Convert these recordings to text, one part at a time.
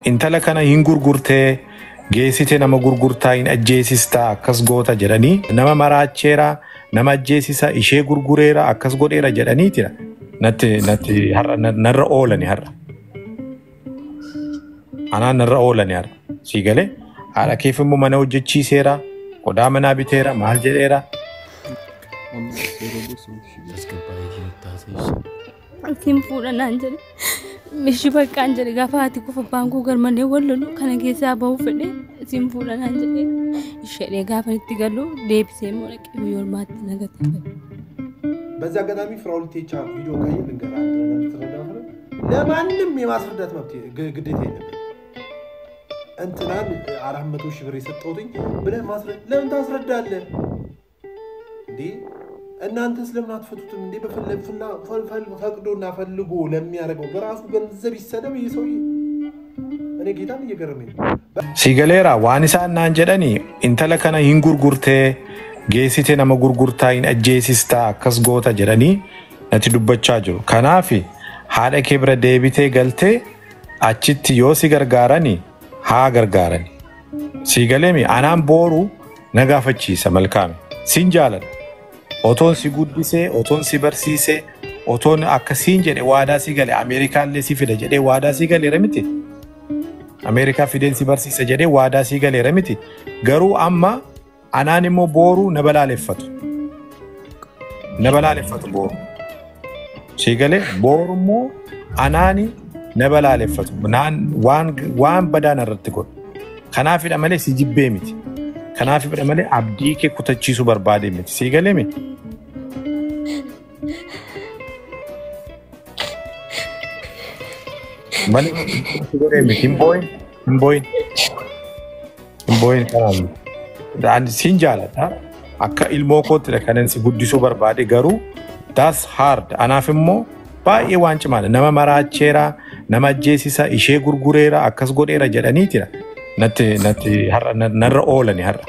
intala kana hin gurgurtee geessite nama gurgurtaa hin ajjeesistaa akkas goota jedhanii nama maraacheera nama ajjeesisa ishee gurgureera akkas godheera jedhaniitira natti natti har'a na- narra oolani har'a. Anaan narra oolani har'a. Sii galee haadha keef immoo mana hojjechiiseera qodaa manaa biteera maal jedheera. Ittiin fuudhanaan jedhe mishi baqqaan jedhe gaafa haati kufa baankuu garmalee wal lolu kana keessaa bahuu fedhe ittiin fuudhanaan jedhe ishee gaafa itti galu deebisee immoo dhaqee biyya ormaatti nagate. በዚህ አጋጣሚ ፍራኦል ቴቻ ቪዲዮ ካየ ልንገር አንድ ነገር ልትረዳ ሆነ ለማንም የማስረዳት መብት ግ- ግዴታ የለብን። እንትናን አራት መቶ ሺህ ብር የሰጠሁትኝ ብለህ ማስረድ ለምን ታስረዳለህ እንዴ? እናንተ ስለምን አትፈቱትም እንዴ? በፈለ- ፍላ- ፈ- ፈ- ፈቅዶና ፈልጎ ለሚያደርገው በራሱ ገንዘብ ይሰደብ ይህ ሰውዬ። እኔ ጌታን እየገረመኝ ነው። Sii galeera waan isaan naan jedhani intala kana hin gurgurtee geessite nama gurgurtaa hin ajjeesistaa akkas goota jedhanii natti dubbachaa jiru. Kanaaf haadha kee bira deebitee galtee achitti yoo si gargaarani haa gargaarani. Sii galeemi anaan booru na gaafachiisa malkaame. Siin jaaladha. Otoon si guddisee, otoon si barsiisee, otoon akkasiin jedhe waadaa si gale Ameerikaallee si fida jedhee waadaa si galeera miti. Ameerikaa fideen si barsiisa jedhee waadaa sii galeera miti. Garuu amma anaan immoo booruu na balaaleffatu. Na balaaleffatu booru. Sii galee booru immoo anaani na balaaleffatu. Naan waan waan badaan irratti godhu. Kanaafidha malee si jibbee miti. Kanaafidha malee abdii kee kutachiisuu barbaade miti. Sii galee miti. Malee si godhee miti. Hin booyin. Hin booyin. Hin booyin kanaan. Ani siin jaaladha. Akka ilmoo koottidha kanan si guddisuu barbaade garuu that's hard. Anaaf immoo baay'ee waan cimaadha. Nama maraacheera, nama ajjeesisa, ishee gurgureera, akkas godheera jedhaniitira. Natti natti har'a na- narra oolani har'a.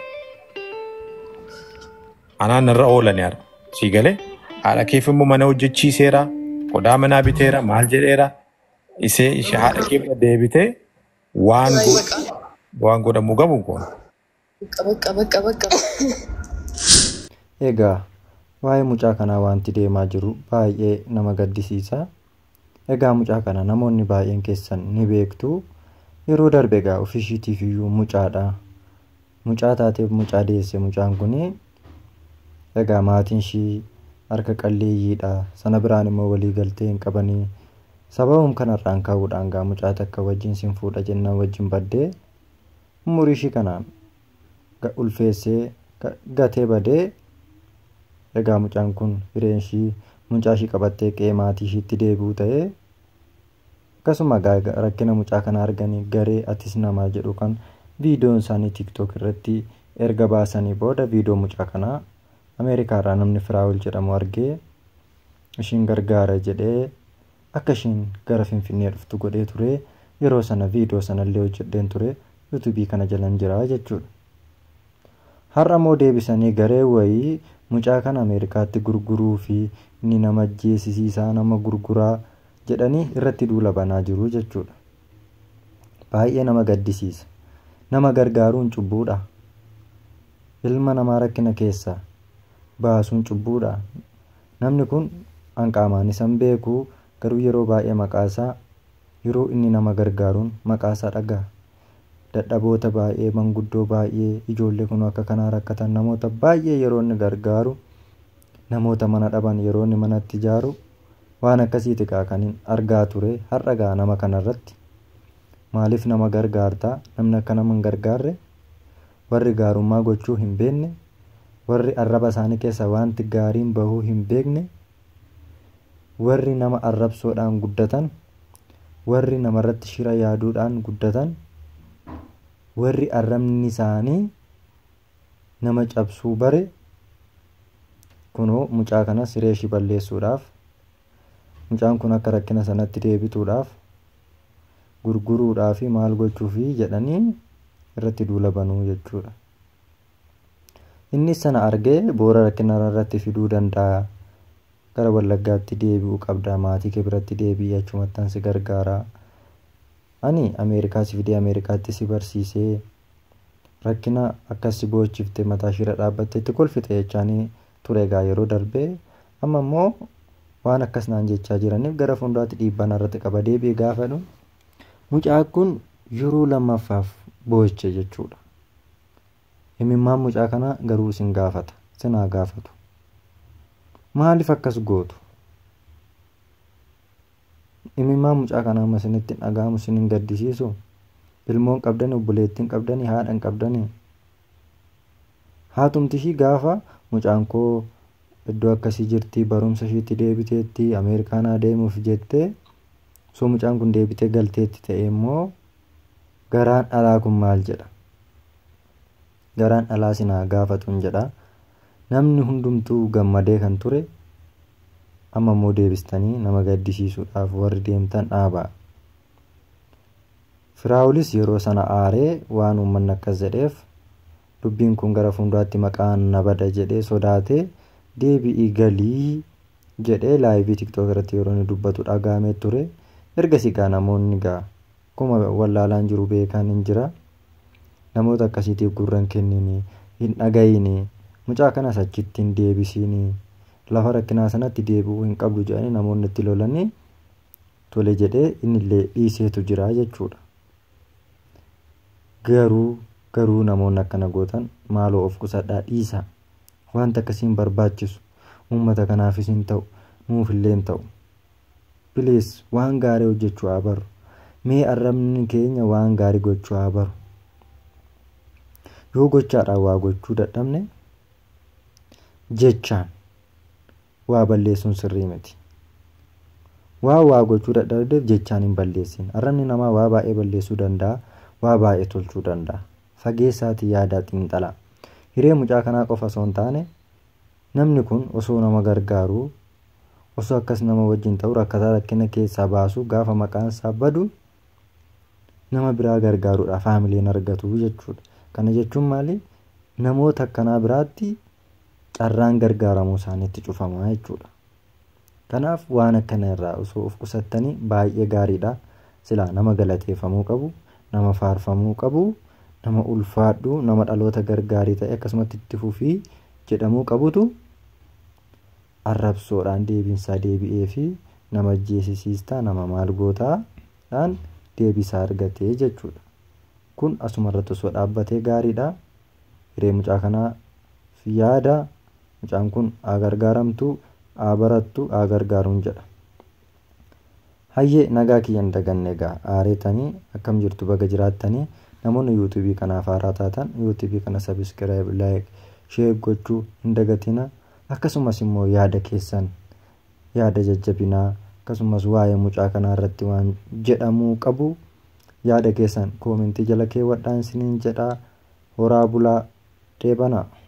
Anaan narra oolani har'a. Sii galee haadha keef immoo mana hojjechiiseera, qodaa manaa biteera, maal jedheera. Isee ishee haadha kee bira deebitee waan go- waan godhamuu qabu kun. Bakka bakka bakka. Egaa waa'ee mucaa kanaa wanti deemaa jiru baay'ee nama gaddisiisa. Egaa mucaa kana namoonni baay'een keessan ni beektu. Yeroo darbe egaa ofishiitiif iyyuu mucaadha. Mucaa taateef mucaa deesse mucaan kuni egaa maatiin ishii harka qalleeyyiidha. Sana biraan immoo walii galtee hin qabanii. Sababum kanarraan ka'uudhaan gaa mucaa takka wajjin sin fuudha jennaan wajjin baddee umurii ishii kanaan ga- ulfeessee ga- gatee badee egaa mucaan kun hireen ishii mucaa ishii qabattee qe'ee maatii ishiitti deebi'u ta'ee akkasuma egaa rakkina mucaa kana arganii garee atis namaa jedhu kan viidiyoon isaanii tiktook irratti erga baasanii booda viidiyoo mucaa kanaa ameerikaarraa namni firaawul jedhamu argee ishiin gargaara jedhee akka ishiin gara finfinnee dhuftu godhee ture yeroo sana viidiyoo sanallee hojjedheen ture yuutuubii kana jalan jira jechuudha. Har'a immoo deebisanii garee wayii mucaa kana Ameerikaatti gurguruu fi inni nama ajjeesisiisaa nama gurguraa jedhanii irratti duula banaa jiru jechuudha. Baay'ee nama gaddisiisa. Nama gargaaruun cubbuudha. Ilma namaa rakkina keessaa baasuun cubbuudha. Namni kun hanqaamaan isan beeku garuu yeroo baay'ee maqaasaa yeroo inni nama gargaaruun maqaasaa dhaga'a. dadhaboota baay'ee manguddoo baay'ee ijoollee kun akka kanaa rakkatan namoota baay'ee yeroo inni gargaaru namoota mana dhaban yeroo inni manatti ijaaru waan akkasiiti gaa kan hin argaa ture har'a gaa nama kanarratti maaliif nama gargaartaa namni akka nama hin gargaarre warri gaarummaa gochuu hin beekne warri arraba isaanii keessa wanti gaariin bahuu hin beekne warri nama arrabsoodhaan guddatan warri namarratti shira yaaduudhaan guddatan warri arrabni isaanii nama cabsuu bare kunoo mucaa kana siree ishii balleessuudhaaf mucaan kun akka rakkina sanatti deebituudhaaf gurguruudhaa fi maal gochuufi jedhanii irratti duula banuu jechuudha. Inni sana argee boora rakkina irratti fiduu danda'a. Gara wallaggaatti deebi'uu qabda maatii kee biratti deebi'ii achumattan si gargaara. ani ameerikaa si fidee ameerikaatti si barsiisee rakkina akkas si boochifte mataa ishirra dhaabbatte itti kolfite jechaanii ture egaa yeroo darbee amma immoo waan akkas naan jechaa jiraniif gara fuulduraatti dhiibbaan irratti qaba deebi'ee gaafadhu mucaa kun yeroo lammaffaaf booche jechuudha imimmaan mucaa kanaa garuu isin gaafata sinaa gaafatu maaliif akkas gootu imimmaan mucaa kanaa amma isinitti hin dhaga'amu isin hin gaddisiisu ilmoon qabdani obboleettiin qabdani haadhan qabdani haatumti ishii gaafa mucaan koo iddoo akkasii jirti barumsa ishiitti deebiteetti ameerikaanaa deemuuf jettee soo mucaan kun deebitee galteetti ta'e immoo garaan dhalaa kun maal jedha garaan dhalaa sinaa gaafatuun jedha namni hundumtuu gammadee kan ture amma immoo deebistanii nama gaddisiisuudhaaf warri deemtan dhaabaa firaawulis yeroo sana aaree waan uummanni akkas jedheef dubbiin kun gara fuulduraatti maqaan na bada jedhee sodaatee deebi'ii galii jedhee laayivii tiktook irratti yeroo inni dubbatu dhagaamee ture ergasii gaa namoonni gaa akkuma wallaalaan jiru beekan hin jira namoota akkasiitiif gurran kennini hin dhagayini mucaa kanas achitti hin deebisini lafa rakkinaa sanatti deebi'uu hin qabdu jedhanii namoonni itti lolanii tole jedhee innillee dhiiseetu jira jechuudha. Garuu garuu namoonni akkana gootan maaloo of qusadhaa dhiisa wanta akkasiin barbaachisu uummata kanaafis hin ta'u nuufillee hin ta'u. Bilees waan gaarii hojjechuu haa baru mee arrabni keenya waan gaarii gochuu haa baru. Yoo gochaadhaan waa gochuu dadhabne jechaan waa balleessuun sirrii miti. Waa waa gochuu dadhabdeef jechaan hin balleessin. Arrabni namaa waa baay'ee balleessuu danda'a. Waa baay'ee tolchuu danda'a. Fageessaatii yaadaa xiinxalaa. Hiree mucaa kanaa qofa osoo hin taane namni kun osoo nama gargaaruu osoo akkas nama wajjin ta'u rakkataa rakkina keessaa baasuu gaafa maqaan isaa badu nama biraa gargaaruudhaaf haamileen argatu jechuudha. Kana jechuun maali? Namoota akkanaa biraatti carraan gargaaramuu isaaniitti cufamaa jechuudha. Kanaaf waan akkana irraa osoo of qusattanii baay'ee gaariidha. Silaa nama galateeffamuu qabu, nama faarfamuu qabu, nama ulfaadhu, nama dhaloota gargaarii ta'e akkasumatti itti fufii jedhamuu qabutu arrabsoodhaan deebiinsaa deebi'ee fi nama jeesisiistaa nama maal gootaadhaan deebisaa argatee jechuudha. Kun asuma irratti osoo dhaabbatee gaariidha. Hiree mucaa kanaaf yaada mucaan kun haa gargaaramtu haa barattu haa gargaaruun jedha. Hayyee nagaa kiyya hin daganne egaa aareetanii akkam jirtu baga jiraattanii namoonni yuutuubii kanaaf haaraa taatan yuutuubii kana sabiskiraayib laayik sheer gochuu hin dagatina akkasumas immoo yaada keessan yaada jajjabinaa akkasumas waa'ee mucaa kanaa irratti waan jedhamuu qabu yaada keessan koomentii jala keewwadhaan isiniin jedhaa horaa bulaa deebanaa.